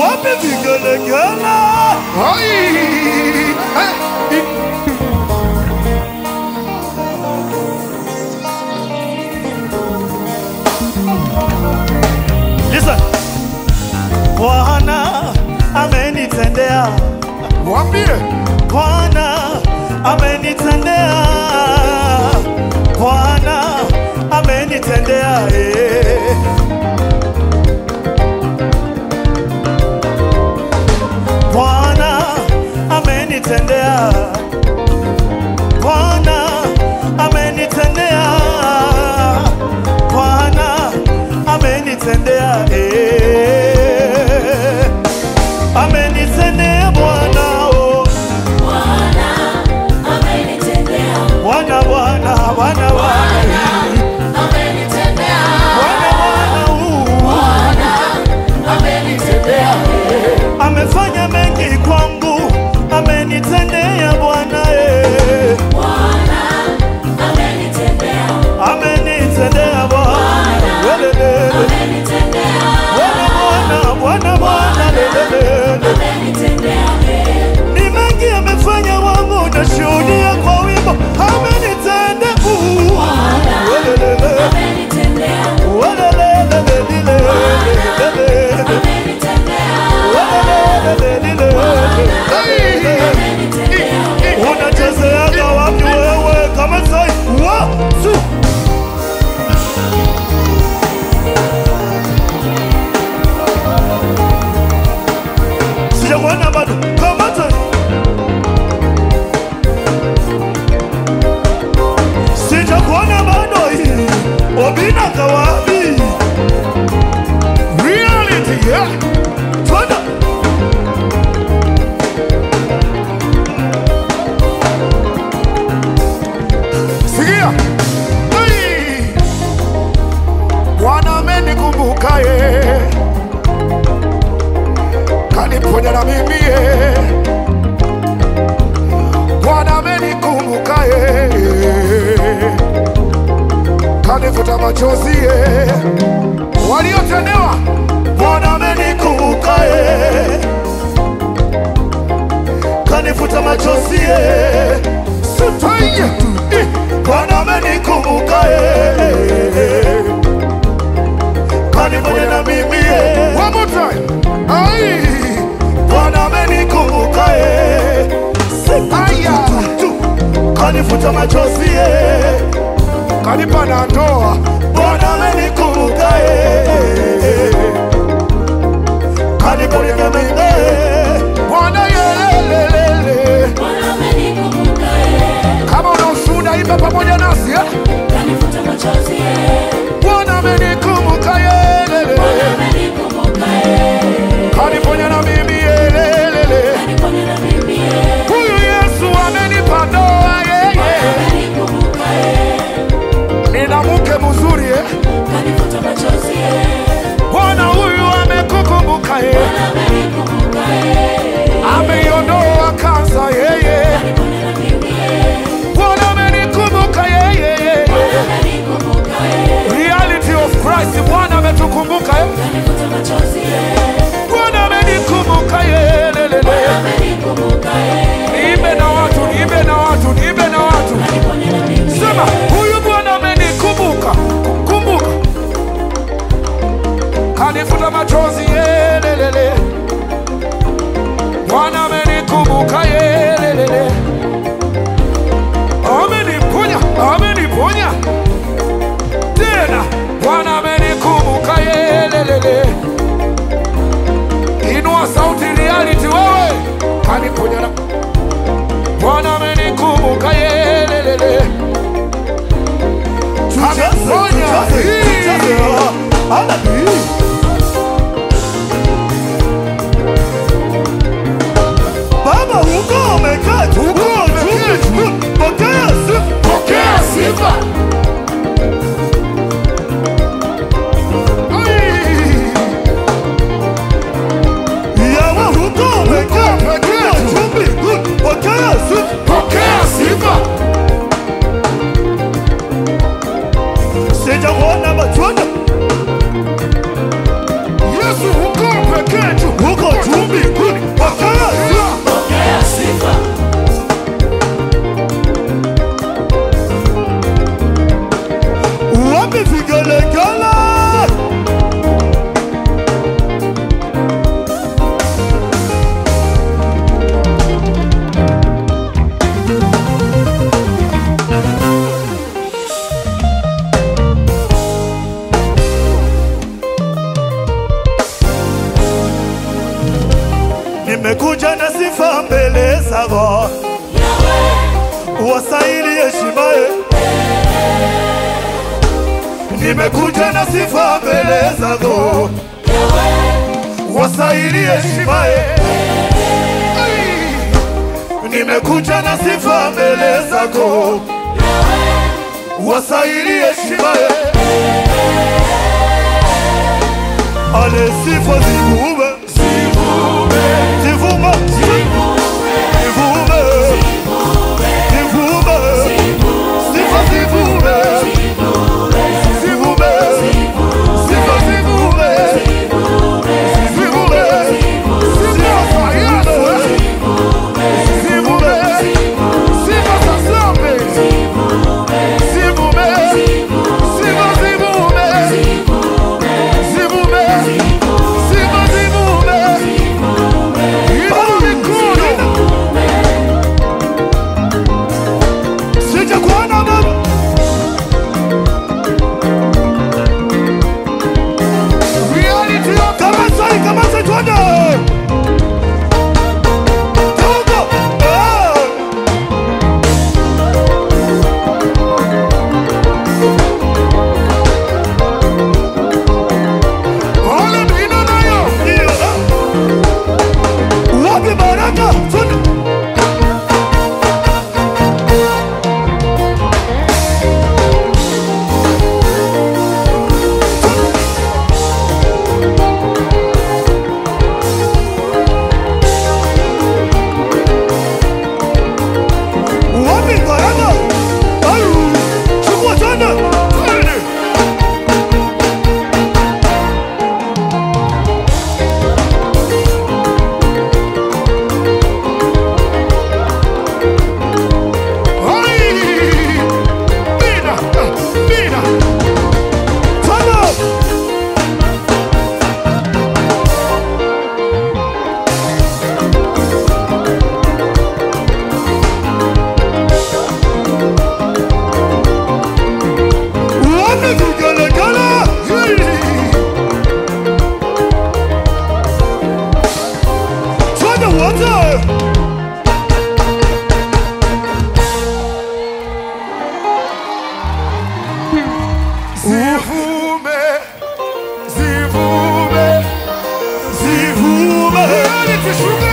wapi vigelegele? Ai, eh, i- Listen. Bwana amenitendea, Mwambie Bwana amenitendea, Bwana amenitendea eh. Bwana amenitendea, Bwana amenitendea, Bwana amenitendea, eh. amenitendea Bwana, oh. Bwana, Bwana, Bwana, Bwana, Bwana, Bwana, uh. amefanya mengi kwangu, amenitendea Bwana eh. amenitendea Bwana Welelele. Bwana Bwana Bwana Bwana lelelele. ni mengi amefanya wangu, nashuhudia kwa wimbo amenitendea uh. Welelele. Welelele, lelele, lelele. Welelele, lelele. unachezeaga wapi wewe kama sai wa su sijakuona bado kamata sijakuona bado hii obina kawapi reality, yeah. twenda Sikia. Ai. Bwana amenikumbuka ye, kaniponya na mimi ye. Bwana amenikumbuka ye, kanifuta machozi ye. Waliotendewa, Bwana amenikumbuka ye, kanifuta machozi ye. sitaye Bwana amenikumbuka ye, kaniponya na mimi ye. One more time. Ai. Bwana amenikumbuka ye, Aya. kanifuta machozi ye. Kanipa na ndoa Bwana amenikumbuka ye, kaniponya na mimi ye. Bwana yelelele. Kama una ushuhuda imba pamoja nasi eh? Bwana amenikumbuka yelele. Kaniponya na mimi yelelele. Huyu Yesu amenipa ndoa yeye. Nina mke mzuri eh? Bwana huyu amekukumbuka yeye. Ameiondoa kansa yeye. Bwana amenikumbuka yeye. Reality of Christ Bwana ametukumbuka eh? Bwana amenikumbuka yelelele. Niimbe na watu, niimbe na watu, niimbe na watu. Sema huyu Bwana amenikumbuka, kumbuka. Kanifuta machozi yelelele. Bwana amenikumbuka yelelele. Ameniponya, ameniponya. Tena Bwana amenikumbuka yelelele. Inua sauti reality wewe. Kaniponya na Bwana amenikumbuka yelelele. Kaniponya. Hii. Baba huko umeketi, huko umeketi, pokea sifa. Pokea sifa. Ai. Yawe huko umeketi, huko chumbi, pokea sifa. Pokea sifa. Sijakuona matunda Yesu uko pekee tu. huko nimekuja na sifa mbele zako, wastahili heshimaye. Nimekuja na sifa mbele zako, wastahili heshimaye. Nimekuja na sifa mbele zako, wastahili heshimaye. Ale sifa zivume, zivume, zivume, zivume, sifa zivume, zivume, sifa zivume, zivume, sifa za Yesu, zivume, sifa za Zambi, zivume, sifa zivume, zivume, sifa zivume, inua mikono. Sijakuona baba, reality of kama sai kama sai tuone. Togo. Ah. Ole bina nayo. Ndio. Wapi baraka? Tuone. Wapi baraka? Ayu, chukua tena. Twende. Ai! Bina, bina. Tena. Wapi vigelegele? Twende wote. Zivume, zivume, zivume. Reality sugar.